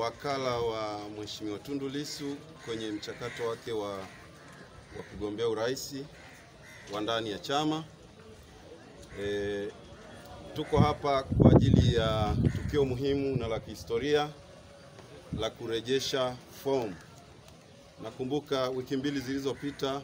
wakala wa Mheshimiwa Tundu Lissu kwenye mchakato wake wa, wa kugombea urais wa ndani ya chama. E, tuko hapa kwa ajili ya tukio muhimu na la kihistoria la kurejesha fomu. Nakumbuka wiki mbili zilizopita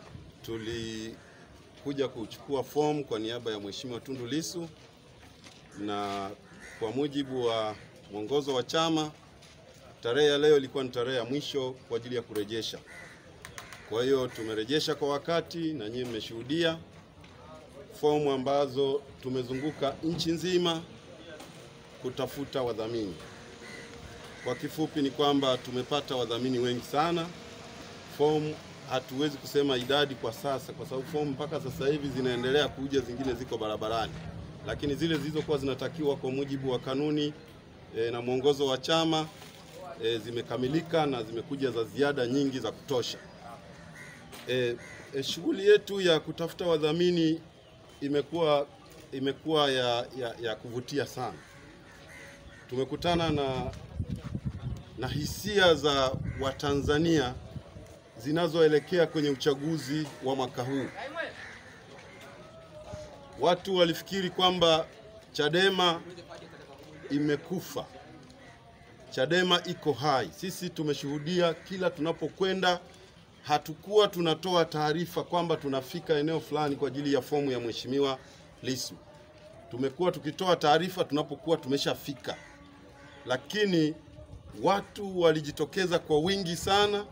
tulikuja kuchukua fomu kwa niaba ya Mheshimiwa Tundu Lissu na kwa mujibu wa mwongozo wa chama tarehe ya leo ilikuwa ni tarehe ya mwisho kwa ajili ya kurejesha. Kwa hiyo tumerejesha kwa wakati na nyinyi mmeshuhudia fomu ambazo tumezunguka nchi nzima kutafuta wadhamini. Kwa kifupi ni kwamba tumepata wadhamini wengi sana. Fomu hatuwezi kusema idadi kwa sasa, kwa sababu fomu mpaka sasa hivi zinaendelea kuja, zingine ziko barabarani, lakini zile zilizokuwa zinatakiwa kwa mujibu wa kanuni e, na mwongozo wa chama e, zimekamilika na zimekuja za ziada nyingi za kutosha. E, e, shughuli yetu ya kutafuta wadhamini imekuwa imekuwa ya, ya, ya kuvutia sana. Tumekutana na, na hisia za Watanzania zinazoelekea kwenye uchaguzi wa mwaka huu. Watu walifikiri kwamba Chadema imekufa, Chadema iko hai. Sisi tumeshuhudia kila tunapokwenda, hatukuwa tunatoa taarifa kwamba tunafika eneo fulani kwa ajili ya fomu ya Mheshimiwa Lissu. Tumekuwa tukitoa taarifa tunapokuwa tumeshafika, lakini watu walijitokeza kwa wingi sana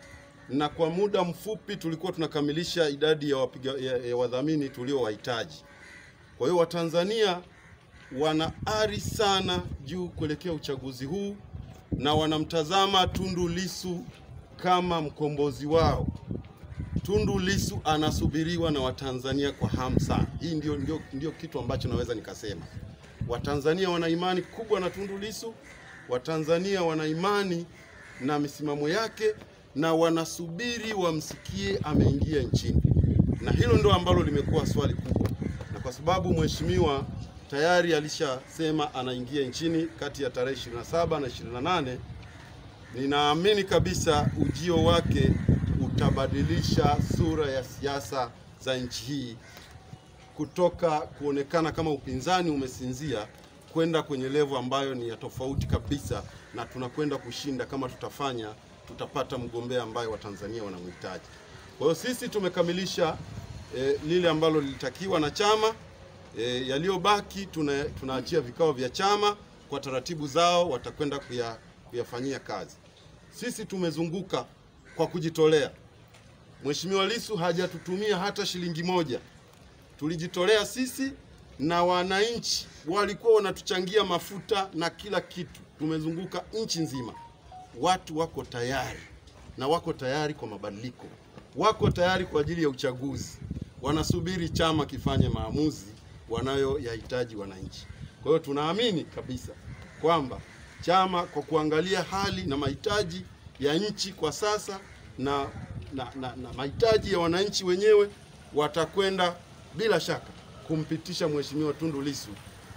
na kwa muda mfupi tulikuwa tunakamilisha idadi ya, wapiga, ya, ya wadhamini tuliowahitaji. Kwa hiyo Watanzania wana ari sana juu kuelekea uchaguzi huu na wanamtazama Tundu Lissu kama mkombozi wao. Tundu Lissu anasubiriwa na Watanzania kwa hamu sana. Hii ndio, ndio, ndio kitu ambacho naweza nikasema. Watanzania wana imani kubwa na Tundu Lissu. Watanzania wana imani na misimamo yake na wanasubiri wamsikie ameingia nchini, na hilo ndo ambalo limekuwa swali kubwa, na kwa sababu mheshimiwa tayari alishasema anaingia nchini kati ya tarehe 27 na 28, ninaamini kabisa ujio wake utabadilisha sura ya siasa za nchi hii kutoka kuonekana kama upinzani umesinzia kwenda kwenye levo ambayo ni ya tofauti kabisa, na tunakwenda kushinda kama tutafanya tutapata mgombea ambaye Watanzania wanamhitaji. Kwa hiyo sisi tumekamilisha e, lile ambalo lilitakiwa na chama. E, yaliyobaki tuna, tunaachia vikao vya chama kwa taratibu zao, watakwenda kuya, kuyafanyia kazi. Sisi tumezunguka kwa kujitolea. Mheshimiwa Lissu hajatutumia hata shilingi moja, tulijitolea sisi na wananchi walikuwa wanatuchangia mafuta na kila kitu. Tumezunguka nchi nzima watu wako tayari na wako tayari kwa mabadiliko, wako tayari kwa ajili ya uchaguzi, wanasubiri chama kifanye maamuzi wanayoyahitaji wananchi. Kwa hiyo tunaamini kabisa kwamba chama kwa kuangalia hali na mahitaji ya nchi kwa sasa na, na, na, na mahitaji ya wananchi wenyewe watakwenda bila shaka kumpitisha Mheshimiwa Tundu Lissu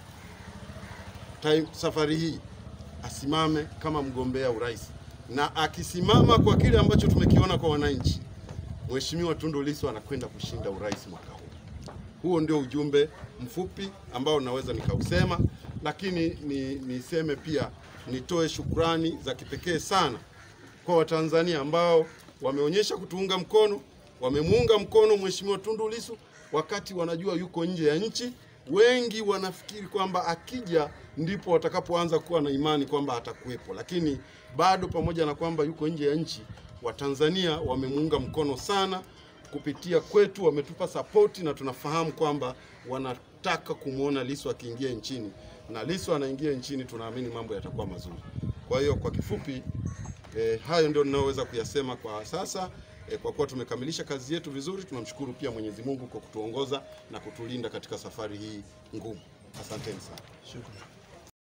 safari hii asimame kama mgombea urais, na akisimama kwa kile ambacho tumekiona kwa wananchi, Mheshimiwa Tundu Lissu anakwenda kushinda urais mwaka huu. Huo ndio ujumbe mfupi ambao naweza nikausema, lakini ni, niseme pia nitoe shukrani za kipekee sana kwa Watanzania ambao wameonyesha kutuunga mkono, wamemuunga mkono Mheshimiwa Tundu Lissu wakati wanajua yuko nje ya nchi. Wengi wanafikiri kwamba akija ndipo watakapoanza kuwa na imani kwamba atakuwepo, lakini bado pamoja na kwamba yuko nje ya nchi, Watanzania wamemuunga mkono sana kupitia kwetu, wametupa sapoti na tunafahamu kwamba wanataka kumwona Lissu akiingia nchini, na Lissu anaingia nchini, tunaamini mambo yatakuwa mazuri. Kwa hiyo kwa kifupi eh, hayo ndio ninayoweza kuyasema kwa sasa. E, kwa kuwa tumekamilisha kazi yetu vizuri, tunamshukuru pia Mwenyezi Mungu kwa kutuongoza na kutulinda katika safari hii ngumu. Asanteni sana. Shukrani.